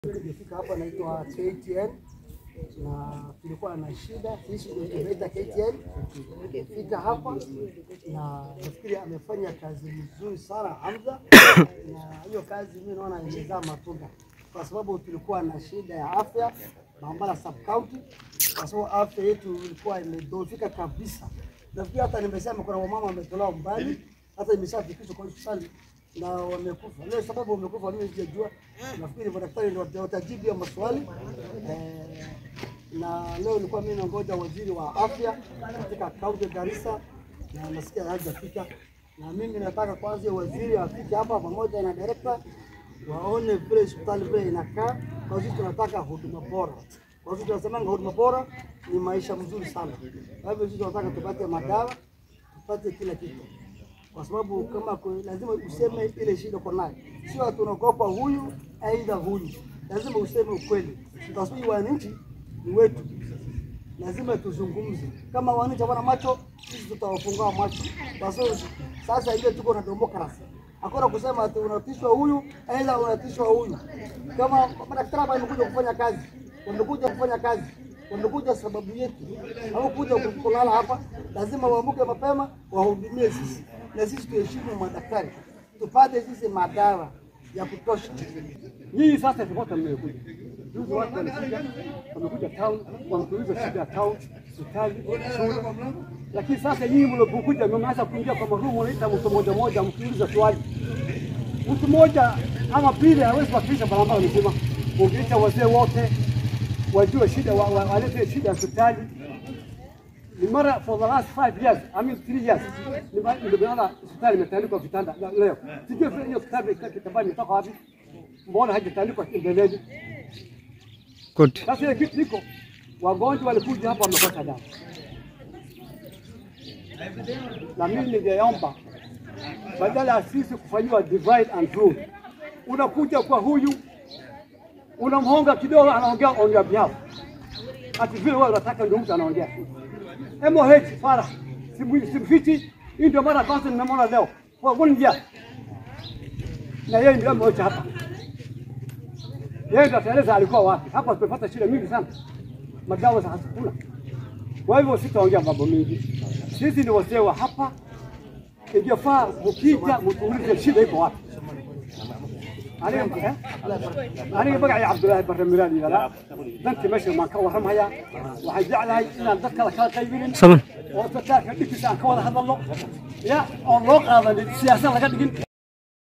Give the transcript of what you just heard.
Tulifika hapa naitwa KTN na tulikuwa na shida sisi ndio tumeita KTN. Fika hapa na nafikiri amefanya kazi nzuri sana Hamza, na hiyo kazi mimi naona imezaa matunda, kwa sababu tulikuwa na shida ya afya Mambala sub county, kwa sababu afya yetu ilikuwa imedhoofika kabisa. Nafikiri hata nimesema kuna wamama wametolewa mbali, hata imeshafikishwa kwa hospitali na wamekufa. Leo sababu wamekufa mimi sijajua, nafikiri madaktari ndio watajibu hiyo maswali eh, na leo nilikuwa mimi nangoja waziri wa afya katika kaunti ya Garissa na nasikia hajafika, na mimi nataka kwanza hiyo waziri afike hapa pamoja na director waone vile hospitali vile inakaa, kwa sababu tunataka huduma bora. Kwa sababu tunasemanga huduma bora ni maisha mzuri sana. Kwa hivyo sisi tunataka tupate madawa, tupate kila kitu kwa sababu kama kwe- lazima useme ile shida uko nayo, sio tunaogopa huyu aidha huyu, lazima useme ukweli, kwa sababu wananchi ni wetu, lazima tuzungumze. Kama wananchi hawana macho, sisi tutawafungua macho, kwa sababu sasa ile tuko na demokrasi, hakuna kusema ati unatishwa huyu aidha unatishwa huyu. Kama madaktari hapa wamekuja kufanya kazi, wamekuja kufanya kazi wamekuja sababu yetu, hawakuja kulala hapa. Lazima waamke mapema wahudumie sisi, na sisi tuheshimu madaktari, tupate sisi madawa ya kutosha. Nyinyi sasa tulikuwa mmekuja. Juzi watu walikuja, wamekuja town, wametuliza shida ya town, hospitali, shule. Lakini sasa nyinyi mlipokuja mmeanza kuingia kwa marumu, unaita mtu mmoja mmoja, mkiuliza swali. Mtu mmoja ama pili hawezi kuwakilisha barabara mzima. Ungeita wazee wote wajue shida, wa- wa- walete shida ya hospitali. Ni mara for the last five years, I mean three years, nime- nimeona hospitali imetandikwa vitanda na leo. Sijui vile hiyo hospitali kitambani imetoka wapi, mbona haijatandikwa mbeleni? Good. Sasa ile kitu iko, wagonjwa walikuja hapa wamekosa dawa, na mimi ningeomba badala ya sisi kufanyiwa divide and rule, unakuja kwa huyu unamhonga kidogo, anaongea on your behalf, ati vile wewe unataka ndio mtu anaongea. MOH fara simu- simfichi, hii ndio mara ya kwanza ninamwona leo kwa one year, na yeye ndio MOH hapa yeye ndo ataeleza alikuwa wapi. Hapa tumepata shida mingi sana, madawa za hakuna. Kwa hivyo sitaongea mambo mingi, sisi ni wazee wa hapa, ingefaa mkija mtuulize shida iko wapi. aniga eh? aniga magacay cabdulaahi barre miraad yidhahdaa dantii meesha maan ka warramaya waxay jeclahay inaan dad kale kala qaybinin Saman. oo dadka dhibkiisa aan ka wada hadalno ya oon loo qaadanin siyaasad laga dhigin